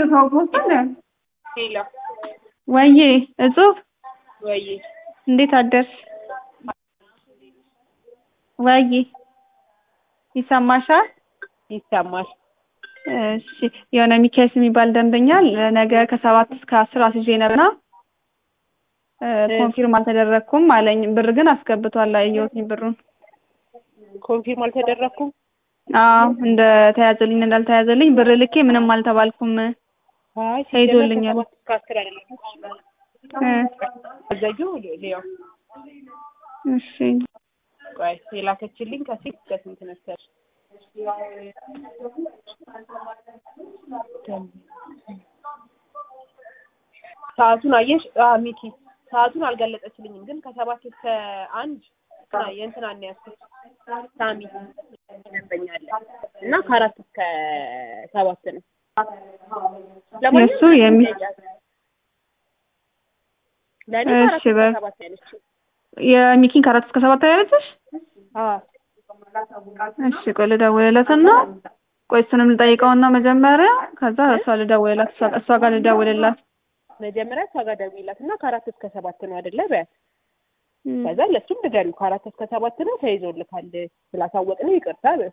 ሰው ፖስት ሄሎ ወዬ እጹብ ወይ እንዴት አደርሽ? ወዬ ይሰማሻል? ይሰማል። እሺ የሆነ ሚካኤል የሚባል ደንበኛ ነገ ከሰባት እስከ አስር አስይዤ ነበርና ኮንፊርም አልተደረግኩም አለኝ። ብር ግን አስገብቷል። አየሁትኝ ብሩን። ኮንፊርም አልተደረኩም። አዎ እንደ ተያዘልኝ እንዳልተያዘልኝ ብር ልኬ ምንም አልተባልኩም። አይ ተይዞልኛል። ከሰባት እስከ አስር አይደለም አዘጁ ሊያው እሺ ቆይ የላከችልኝ ከሴት እስከ ስንት መሰለሽ? ሰዓቱን አየሽ? አዎ ሚኪ ሰዓቱን አልገለጸችልኝም፣ ግን ከሰባት እስከ አንድ የእንትና ነው ያዝኩት ሳሚ ደንበኛለ እና ከአራት እስከ ሰባት ነው። የእሱ የሚ ለእኔ እሺ ከአራት እስከ በ- ሰባት ያለችው የሚኪን ከአራት እስከ ሰባት ያለችሽ? አዎ እሺ ቆይ ልደውልለትና ቆይ እሱንም ልጠይቀውና መጀመሪያ ከዛ እሷ ልደውልላት እሷ- እሷ ጋር ልደውልላት መጀመሪያ እሷ ጋር ደውይላት እና ከአራት እስከ ሰባት ነው አይደለ በያት። እም፣ ከዛ ለሱም ንገሪው ከአራት እስከ ሰባት ነው ተይዞልካል ስላሳወቅነው ይቅርታ በይው።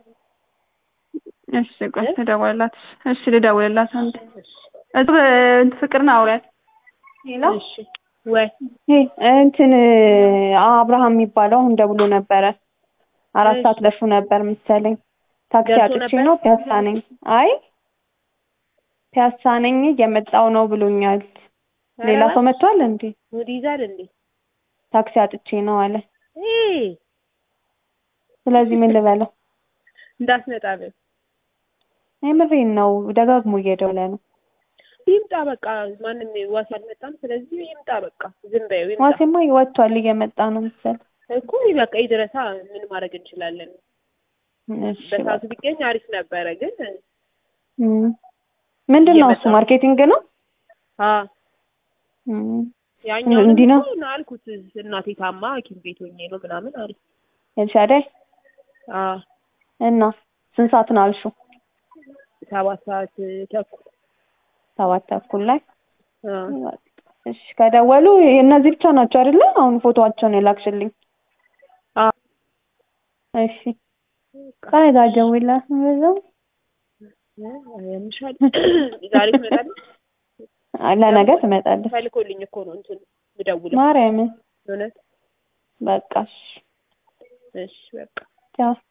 እሺ ቆይ ልደውልላት እሺ ልደውልላት አንዴ እሱ ፍቅርን አውሪያት ሄሎ እሺ ወይ ይሄ እንትን አብርሃም የሚባለው አሁን ደውሎ ነበረ አራት እሺ። ሰዓት ደርሶ ነበር መሰለኝ ታክሲ ደርሶ አጥቼ ነበር? ነው ፒያሳ ነኝ አይ ፒያሳ ነኝ እየመጣው ነው ብሎኛል ሌላ ሰው መጥቷል እንዴ ሙድ ይዛል እንዴ? ታክሲ አጥቼ ነው አለ ይሄ ስለዚህ ምን ልበለው እንዳትመጣ በይው። የምሬን ነው ደጋግሞ እየደወለ ነው ይምጣ በቃ ማንም ዋስ አልመጣም። ስለዚህ ይምጣ በቃ ዝም በይው ይምጣ ዋሴማ ወጥቷል እየመጣ ነው መሰል እኮ በቃ ይድረሳ። ምን ማድረግ እንችላለን? እሺ በሰዓቱ ቢገኝ አሪፍ ነበረ ግን እም። ምንድን ነው እሱ እየመጣ- ማርኬቲንግ ነው አ እም። ያኛው እንዲህ ነው? አልኩት እናቴ ታማ ሐኪም ቤት ሆኜ ነው ምናምን አለ። ኤልሻዳይ አ እና ስንት ሰዓት ነው አልሽው ሰባት ሰዓት ተኩል ሰባት ተኩል ላይ አ እሺ ከደወሉ እነዚህ ብቻ ናቸው አይደለ? አሁን ፎቶዋቸውን የላክሽልኝ። አ እሺ ከኔ ጋር ደውይላት ነው በዛው። ያምሻል ዛሬ ትመጣለች። ለነገ ትመጣለች። ተልኮልኝ እኮ ነው እንትን ምደውለው ማርያምን እውነት። በቃ እሺ እሺ በቃ ቻው